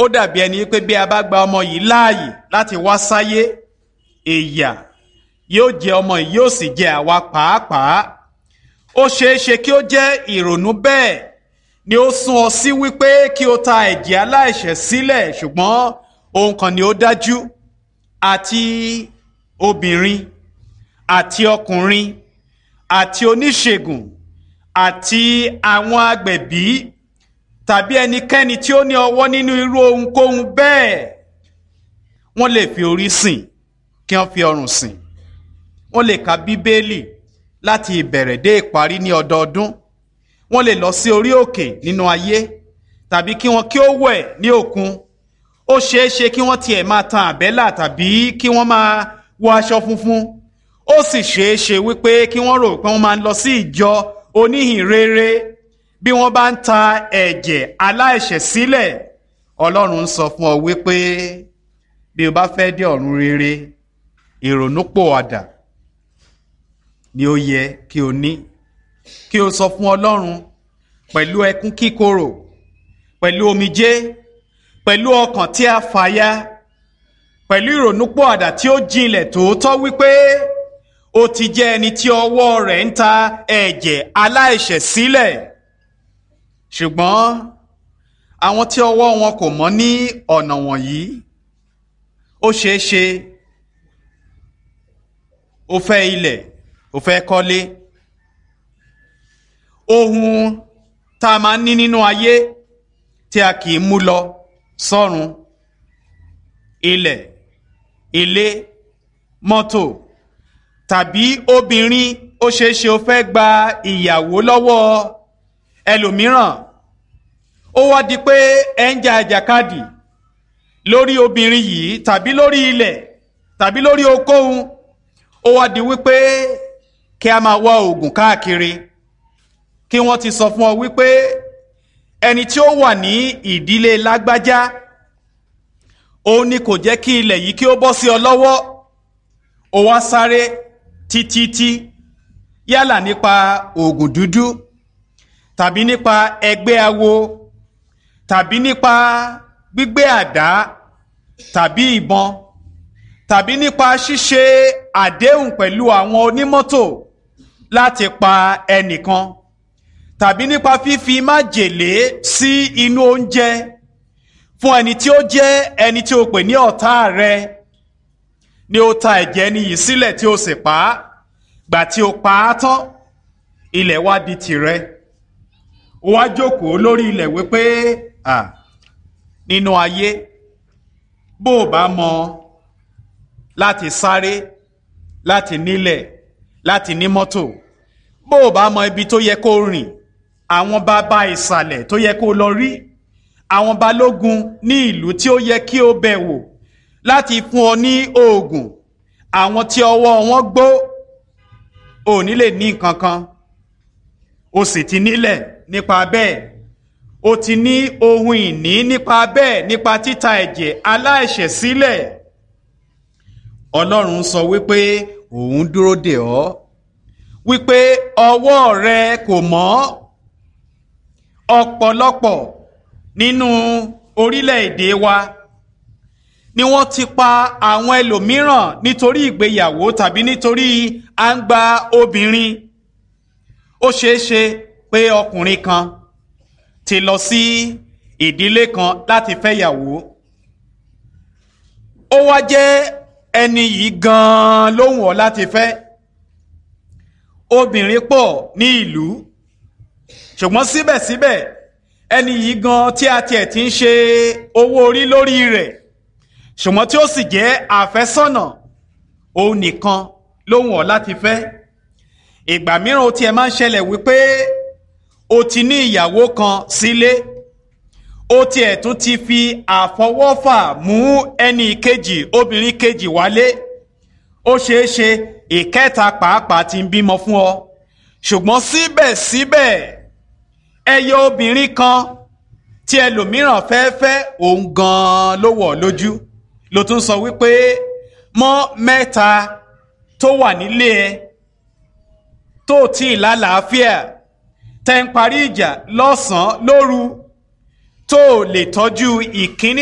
ó dàbí ẹni pé bí a bá gba ọmọ yìí láàyè láti wá sáyé ìyà yóò jẹ ọmọ yìí yóò sì jẹ àwa pàápàá ó ṣeé ṣe kí ó jẹ́ ìrònú bẹ́ẹ̀ ni ó sún ọ sí wípé kí o ta ẹ̀jẹ̀ aláìṣẹ̀ sílẹ̀ ṣùgbọ́n ohun kan ni ó dájú àti obìnrin àti ọkùnrin àti oníṣègùn àti àwọn agbẹ̀bí tàbí ẹnikẹ́ni tí ó ní ọwọ́ nínú irú ohunkóhun bẹ́ẹ̀ wọ́n lè fi orí sìn kí wọ́n fi ọrùn sìn wọ́n lè ka bíbélì láti ìbẹ̀rẹ̀ dé ìparí ní ọdọọdún wọ́n lè lọ sí orí òkè nínú ayé tàbí kí wọ́n kí ó wẹ̀ ní òkun ó ṣeé ṣe kí wọ́n tiẹ̀ máa tan àbẹ́là tàbí kí wọ́n máa wọ aṣọ funfun ó sì ṣeé ṣe wípé kí wọ́n rò pé wọ́n máa ń lọ sí ìjọ oníhìn rere bí wọ́n bá ń ta ẹ̀jẹ̀ aláìṣẹ̀ sílẹ̀ ọlọ́run ń sọ fún ọ wípé bí o bá fẹ́ dé ọ̀run rere ìrònúpòwàdà ni ó yẹ kí o ní kí o sọ fún ọlọ́run pẹ̀lú ẹkún kíkorò pẹ̀lú omijé pẹ̀lú ọkàn tí a fàya pẹ̀lú ìrònúpòwàdà tí ó jinlẹ̀ tòótọ́ wípé ó ti jẹ́ ẹni tí ọwọ́ rẹ̀ ń ta ẹ̀jẹ̀ aláìṣẹ̀ sílẹ̀ ṣùgbọ́n àwọn tí ọwọ́ wọn kò mọ́ ní ọ̀nà wọ̀nyí ó ṣeé ṣe ó fẹ́ ilẹ̀ ó fẹ́ kọ́lé ohun tá a máa ń ní nínú ayé tí a kì í mú lọ sọ́run ilẹ̀ ilé mọ́tò tàbí obìnrin ó ṣeé ṣe ó fẹ́ gba ìyàwó lọ́wọ́ ẹlòmíràn ó wá di pé ẹ ń jà àjàkadì lórí obìnrin yìí tàbí lórí ilẹ̀ tàbí lórí okòhun ó wá di wípé kí a máa wá oògùn káàkiri kí wọ́n ti sọ fún ọ wípé ẹni tí ó wà ní ìdílé lágbájá òun ni kò jẹ́ kí ilẹ̀ yìí kí ó bọ́ sí ọ lọ́wọ́ ó wá sáré títítí yálà nípa oògùn dúdú tàbí nípa ẹgbẹ́ awo tàbí nípa gbígbé àdá tàbí ìbọn tàbí nípa ṣíṣe àdéhùn pẹ̀lú àwọn onímọ́tò láti pa ẹnìkan tàbí nípa fífi májèlé sí inú oúnjẹ fún ẹni tí ó jẹ́ ẹni tí o pè ní ọ̀tá rẹ ni ó ta ẹ̀jẹ̀ ẹni yìí sílẹ̀ tí o sì pa á gbà tí o pa á tán ilẹ̀ wá di tìrẹ ó wá jókòó lórí ilẹ̀ wípé à nínú ayé bó o bá mọ láti sáré láti nílẹ̀ láti ní mọ́tò bó o bá mọ ibi tó yẹ kó rìn àwọn bàbá ìsàlẹ̀ tó yẹ kó lọ rí àwọn balógun ní ìlú tí ó yẹ kí o bẹ̀ wò láti fún ọ ní oògùn àwọn tí ọwọ́ wọn gbó ò ní lè ní nǹkan kan o sì ti nílẹ̀ nípa bẹ́ẹ̀ o ti ní ohun ìní nípa bẹ́ẹ̀ nípa títa ẹ̀jẹ̀ aláìṣẹ̀ sílẹ̀ ọlọ́run sọ wípé òun dúró dè ọ́ wípé ọwọ́ rẹ kò mọ́ ọ̀pọ̀lọpọ̀ nínú orílẹ̀-èdè wa ni wọ́n ti pa àwọn ẹlòmíràn nítorí ìgbéyàwó tàbí nítorí à ń gba obìnrin ó ṣeé ṣe pé ọkùnrin kan ti lọ sí ìdílé kan láti fẹ́yàwó ó wá jẹ́ ẹni yìí gan-an ló wù ọ́ láti fẹ́ obìnrin pọ̀ ní ìlú ṣùgbọ́n síbẹ̀síbẹ̀ ẹni yìí gan tí a tiẹ̀ ti ń ṣe owó orí lórí rẹ̀ ṣùgbọ́n tí ó sì jẹ́ àfẹ́sọ́nà òun nìkan ló wù ọ́ láti fẹ́ ìgbà mìíràn ó tiẹ̀ máa ń ṣẹlẹ̀ wípé o ti ní ìyàwó kan sílé ó tiẹ̀ tún ti fi àfọwọ́fà mú ẹnì kejì obìnrin kejì wálé ó ṣeé ṣe ìkẹta pàápàá ti ń bímọ fún ọ ṣùgbọ́n síbẹ̀síbẹ̀ ẹyẹ obìnrin kan tí ẹlòmíràn fẹ́ fẹ́ òun gan-an ló wọ̀ lójú ló tún sọ wípé mọ́ mẹ́ta tó wà nílé ẹ tó tí ì lálàáfíà tẹ́ ń parí ìjà lọ́sàn-án lóru tó lè tọ́jú ìkíní